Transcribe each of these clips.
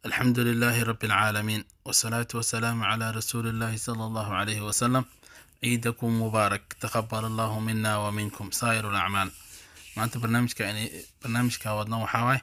الحمد لله رب العالمين والصلاة والسلام على رسول الله صلى الله عليه وسلم ciidakum mubaarak taqabal allahu mina wa minkum saa'ir alacmaal maanta barnaamijka barnaamijka wadna waxaa waay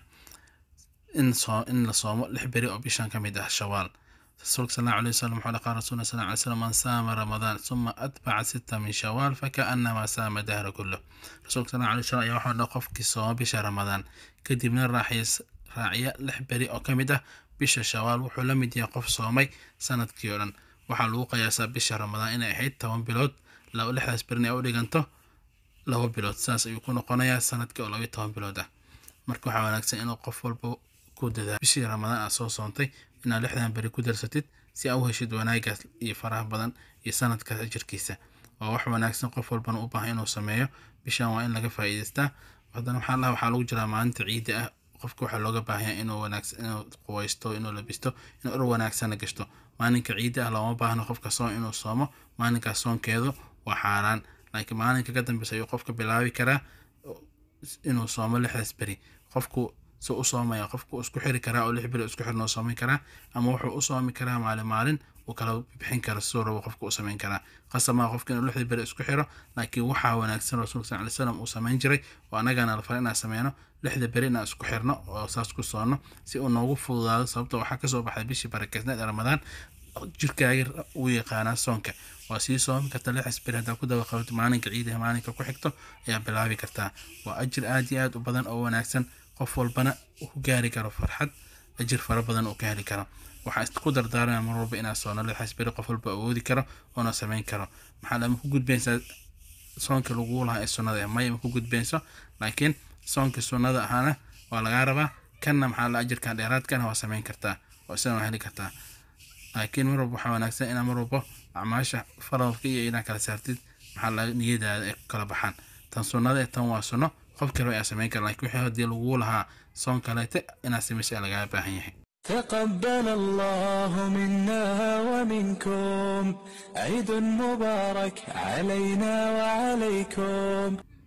in soo in la soomo lix beri oo bishan ka mid ah shawaal rasuulka sal allahu alayhi wasalam wuxuu qaala rasuulna sal alay slam man saama ramadaan suma atbaca sita min shawaal fakaanama saama dahra kullah rasuulka sal allahu alayhi wasalam ayaa waxaa dha qofkii sooma bisha ramadaan kadibna raaxiya raaciya lix beri oo ka mid ah bisha shawaal wuxuu la mid yahay qof soomay sanadkii oo dhan waxaa lagu qiyaasaa bisha ramadaan inay ahayd toban bilood lixdaas berin ay u dhiganto laba bilood saas ayuu ku noqonayaa sanadkii oo labayo toban bilood ah marka waxaa wanaagsan inuu qof walba ku dadaa bishii ramadaan aad soo soontay inaad lixdan beri ku darsatid si aa u heshid wanaagaas iyo faraha badan iyo sanadkaas ajirkiisa waa wax wanaagsan qof walbana u baahan inuu sameeyo bishan waa in laga faa'iidaystaa haddana waxaa laha waxaa lagu jiraa maalinta ciidda ah qofka waxaa looga baahanyaa inuu wanaagsan inuu quwaysto inuu labisto inuu ur wanaagsana gashto maalinka ciidda ah looma baahno qofka soon inuu soomo maalinkaas soonkeedu waa xaaraan laakiin maalinka ka dambeysa ayuu qofka bilaabi karaa inuu soomo lixdaas beri qofku su u soomaya qofku isku xiri karaa oo lix beri isku xirnoo soomi karaa ama wuxuu u soomi karaa maalin maalin uu kala bixin kara siduu rabo qofka u samayn karaa qasamaa qofka inuu lixda beri isku xiro laakiin waxaa wanaagsan rasuulka sal ly slam uu samayn jiray oo annagana la fara inaan sameyno lixda beri inaan isku xirno oo saas ku soonno si uu noogu fududaado sababta waxaa kasoo baxday bishii barakeysneed ee ramadaan jirkaaga uu yaqaanaa soonka waa sii soomi karta lixdas beri haddaa ku daba qabato maalinka ciidaha maalinka ku xigto ayaa bilaabi kartaa waa ajir aad iyo aad u badan oo wanaagsan qof walbana uu ku gaari karo farxad ajir fara badan uu ka heli karo waxaa isku dardaarana mar walba inaad soono lixdaas beri qof walba awoodi karo oona samayn karo maxaa lama ku gudbaysaa soonka lagu lahaa ee sunnada maya ma ku gudbayso laakiin soonka sunnada ahaana waa lagaa rabaa kanna maxaa la ajirkan dheeraadkana waa samayn kartaa oo isana waa heli kartaa laakiin mar walba waxaa wanaagsan inaa mar walba acmaasha faradka iyo inaa kala saartid maxaa la niyadaada ay ku kala baxaan tan sunnada ee tan waa sunno qof kale ayaa samayn kara lakin wixii haddii lagu lahaa soon kaleete inaad samaysa lagaa baahan yahay تقبل الله منا ومنكم عيد مبارك علينا وعليكم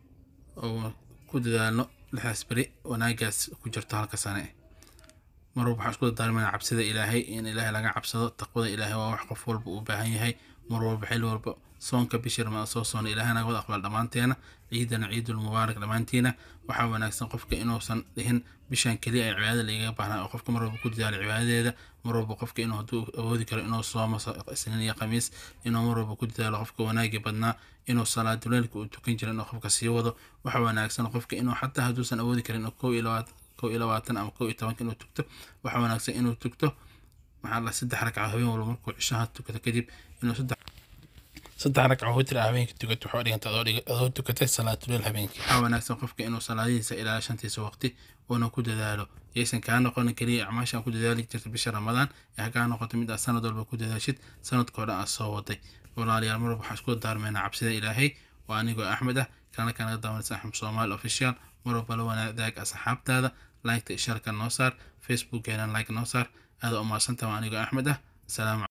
oo ku dadaalno lixdaas beri wanaagaas ku jirto halka sane mar walba waxaan isku dardaarmayna cabsida ilaahay in ilaahay laga cabsado taqwada ilaahay waa wax qof walba uu baahan yahay mar walba xilli walba soonka bishii ramadaan soo soona ilaahay naga wada aqbal dhammaanteena ciidana ciidul mubaarak dhammaantiina waxaa wanaagsan qofka inuusan dhihin bishan keliya ay cibaadada lagaga baahnaa oo qofka mar walba ku dadaalo cibaadadeeda mar walba qofka inuu hadduu awoodi karo inuu soomo isniin iyo khamiis inuu mar walba ku dadaalo qofka wanaagii badnaa inuu salaaduleelka uu tukan jira inuu qofka sii wado waxaa wanaagsan qofka inuu xataa hadduusan awoodi karin inuu kow iyo labaatan kow iyo labaatan ama kow iyo tobanka inuu tugto waxaa wanaagsan inuu tugto maxaa la saddex ragca habeen walba markuu cishaha tukato kadib inuu saddex saddex ragca witr ah habeenkii tukato waxaa dhiganta adoo tukatay salaatuleel habeenkii waxaa wanaagsan qofka inuu salaadihiisa ilaa shantiisa waqti uuna ku dadaalo yaysan kaa noqonin keliya acmaasha ku dadaali jirta bisha ramadaan ee ha kaa noqoto mid aad sanad walba ku dadaashid sanadkoo dhan aad soo waday walaalayaal mar walba waxaan isku daarmeynaa cabsida ilaahay waa anigoo axmed ah kana kanaga daawanaysa axmed soomaali official mar walba la wanaadaag asxaabtaada liketa ishaarka noo saar facebookgeena like noo saar aada u maadsantaha waa anigoo axmed ah salaam